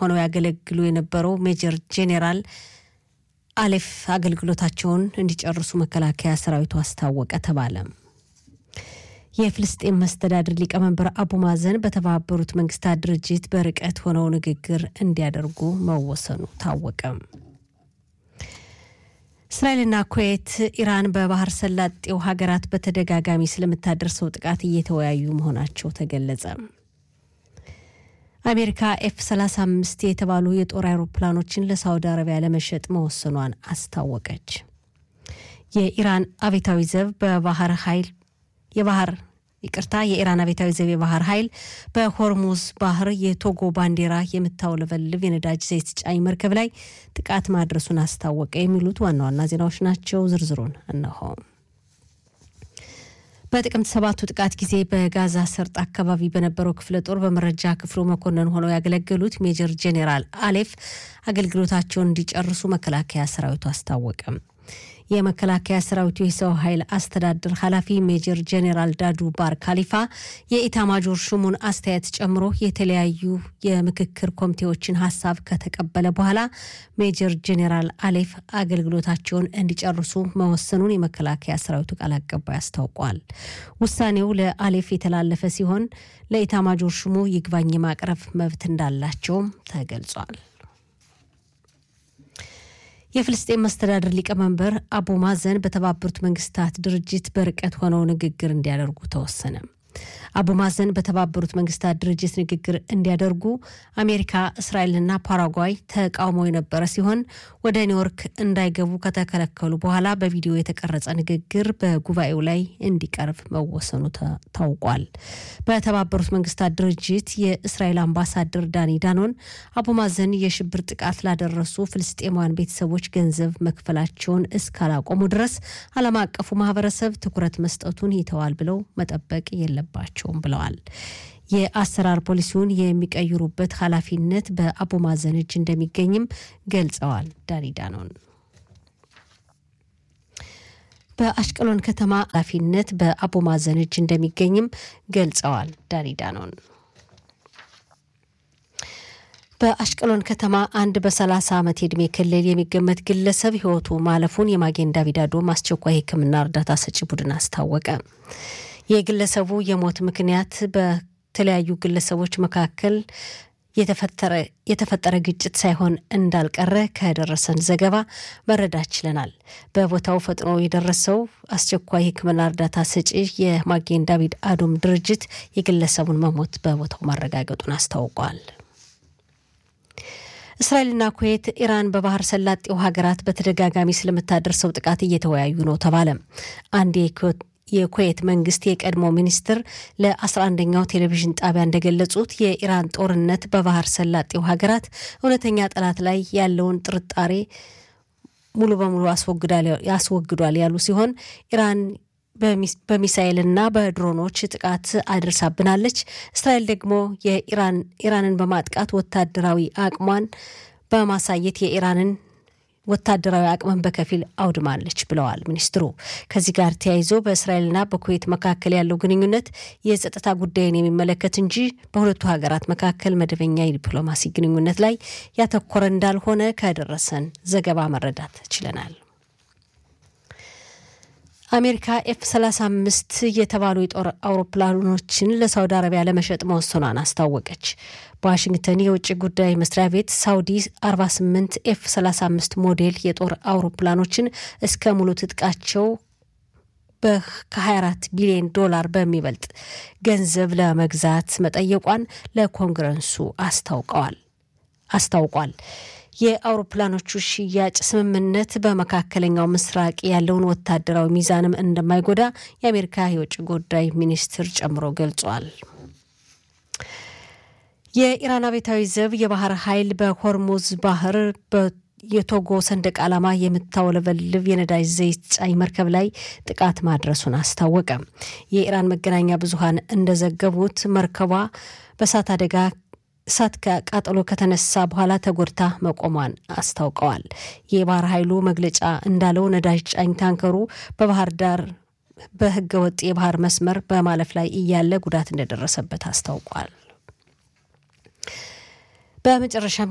ሆነው ያገለግሉ የነበረው ሜጀር ጄኔራል አሌፍ አገልግሎታቸውን እንዲጨርሱ መከላከያ ሰራዊቱ አስታወቀ ተባለ። የፍልስጤም መስተዳድር ሊቀመንበር አቡ ማዘን በተባበሩት መንግስታት ድርጅት በርቀት ሆነው ንግግር እንዲያደርጉ መወሰኑ ታወቀ። እስራኤልና ኩዌት ኢራን በባህር ሰላጤው ሀገራት በተደጋጋሚ ስለምታደርሰው ጥቃት እየተወያዩ መሆናቸው ተገለጸ። አሜሪካ ኤፍ 35 የተባሉ የጦር አውሮፕላኖችን ለሳውዲ አረቢያ ለመሸጥ መወሰኗን አስታወቀች። የኢራን አብዮታዊ ዘብ በባህር ኃይል የባህር ይቅርታ የኢራን አብዮታዊ ዘብ የባህር ኃይል በሆርሙዝ ባህር የቶጎ ባንዲራ የምታውለበልብ የነዳጅ ዘይት ጫኝ መርከብ ላይ ጥቃት ማድረሱን አስታወቀ። የሚሉት ዋና ዋና ዜናዎች ናቸው። ዝርዝሩን እነሆ። በጥቅምት ሰባቱ ጥቃት ጊዜ በጋዛ ሰርጥ አካባቢ በነበረው ክፍለ ጦር በመረጃ ክፍሉ መኮንን ሆነው ያገለገሉት ሜጀር ጄኔራል አሌፍ አገልግሎታቸውን እንዲጨርሱ መከላከያ ሰራዊቱ አስታወቀ። የመከላከያ ሰራዊቱ የሰው ኃይል አስተዳደር ኃላፊ ሜጀር ጄኔራል ዳዱ ባር ካሊፋ የኢታማጆር ሹሙን አስተያየት ጨምሮ የተለያዩ የምክክር ኮሚቴዎችን ሀሳብ ከተቀበለ በኋላ ሜጀር ጄኔራል አሌፍ አገልግሎታቸውን እንዲጨርሱ መወሰኑን የመከላከያ ሰራዊቱ ቃል አቀባይ አስታውቋል። ውሳኔው ለአሌፍ የተላለፈ ሲሆን ለኢታማጆር ሹሙ ይግባኝ የማቅረብ መብት እንዳላቸውም ተገልጿል። የፍልስጤን መስተዳድር ሊቀመንበር አቡ ማዘን በተባበሩት መንግስታት ድርጅት በርቀት ሆነው ንግግር እንዲያደርጉ ተወሰነ። አቡ ማዘን በተባበሩት መንግስታት ድርጅት ንግግር እንዲያደርጉ አሜሪካ፣ እስራኤልና ፓራጓይ ተቃውሞ የነበረ ሲሆን ወደ ኒውዮርክ እንዳይገቡ ከተከለከሉ በኋላ በቪዲዮ የተቀረጸ ንግግር በጉባኤው ላይ እንዲቀርብ መወሰኑ ታውቋል። በተባበሩት መንግስታት ድርጅት የእስራኤል አምባሳደር ዳኒ ዳኖን አቡ ማዘን የሽብር ጥቃት ላደረሱ ፍልስጤማውያን ቤተሰቦች ገንዘብ መክፈላቸውን እስካላቆሙ ድረስ ዓለም አቀፉ ማህበረሰብ ትኩረት መስጠቱን ይተዋል ብለው መጠበቅ የለባቸው የላቸውም ብለዋል። የአሰራር ፖሊሲውን የሚቀይሩበት ኃላፊነት በአቡ ማዘን እጅ እንደሚገኝም ገልጸዋል። ዳኒ ዳኖን በአሽቀሎን ከተማ ኃላፊነት በአቡ ማዘን እጅ እንደሚገኝም ገልጸዋል። ዳኒ ዳኖን በአሽቀሎን ከተማ አንድ በሰላሳ ዓመት የዕድሜ ክልል የሚገመት ግለሰብ ህይወቱ ማለፉን የማጌን ዳቪድ አዶም አስቸኳይ ሕክምና እርዳታ ሰጪ ቡድን አስታወቀ። የግለሰቡ የሞት ምክንያት በተለያዩ ግለሰቦች መካከል የተፈጠረ ግጭት ሳይሆን እንዳልቀረ ከደረሰን ዘገባ መረዳት ችለናል። በቦታው ፈጥኖ የደረሰው አስቸኳይ ሕክምና እርዳታ ሰጪ የማጌን ዳቪድ አዶም ድርጅት የግለሰቡን መሞት በቦታው ማረጋገጡን አስታውቋል። እስራኤልና ኩዌት ኢራን በባህር ሰላጤው ሀገራት በተደጋጋሚ ስለምታደርሰው ጥቃት እየተወያዩ ነው ተባለ። አንድ የኩዌት መንግስት የቀድሞ ሚኒስትር ለ11ኛው ቴሌቪዥን ጣቢያ እንደገለጹት የኢራን ጦርነት በባህር ሰላጤው ሀገራት እውነተኛ ጠላት ላይ ያለውን ጥርጣሬ ሙሉ በሙሉ ያስወግዷል ያሉ ሲሆን ኢራን በሚሳኤልና በድሮኖች ጥቃት አድርሳብናለች። እስራኤል ደግሞ የኢራንን በማጥቃት ወታደራዊ አቅሟን በማሳየት የኢራንን ወታደራዊ አቅምን በከፊል አውድማለች ብለዋል ሚኒስትሩ። ከዚህ ጋር ተያይዞ በእስራኤልና በኩዌት መካከል ያለው ግንኙነት የጸጥታ ጉዳይን የሚመለከት እንጂ በሁለቱ ሀገራት መካከል መደበኛ የዲፕሎማሲ ግንኙነት ላይ ያተኮረ እንዳልሆነ ከደረሰን ዘገባ መረዳት ችለናል። አሜሪካ ኤፍ 35 የተባሉ የጦር አውሮፕላኖችን ለሳውዲ አረቢያ ለመሸጥ መወሰኗን አስታወቀች። በዋሽንግተን የውጭ ጉዳይ መስሪያ ቤት ሳውዲ 48 ኤፍ 35 ሞዴል የጦር አውሮፕላኖችን እስከ ሙሉ ትጥቃቸው ከ24 ቢሊዮን ዶላር በሚበልጥ ገንዘብ ለመግዛት መጠየቋን ለኮንግረሱ አስታውቀዋል አስታውቋል። የአውሮፕላኖቹ ሽያጭ ስምምነት በመካከለኛው ምስራቅ ያለውን ወታደራዊ ሚዛንም እንደማይጎዳ የአሜሪካ የውጭ ጉዳይ ሚኒስትር ጨምሮ ገልጿል። የኢራን አብዮታዊ ዘብ የባህር ኃይል በሆርሙዝ ባህር የቶጎ ሰንደቅ ዓላማ የምታውለበልብ የነዳጅ ዘይት ጫኝ መርከብ ላይ ጥቃት ማድረሱን አስታወቀ። የኢራን መገናኛ ብዙኃን እንደዘገቡት መርከቧ በእሳት አደጋ እሳት ቃጠሎ ከተነሳ በኋላ ተጎድታ መቆሟን አስታውቀዋል። የባህር ኃይሉ መግለጫ እንዳለው ነዳጅ ጫኝ ታንከሩ በባህር ዳር በህገ ወጥ የባህር መስመር በማለፍ ላይ እያለ ጉዳት እንደደረሰበት አስታውቋል። በመጨረሻም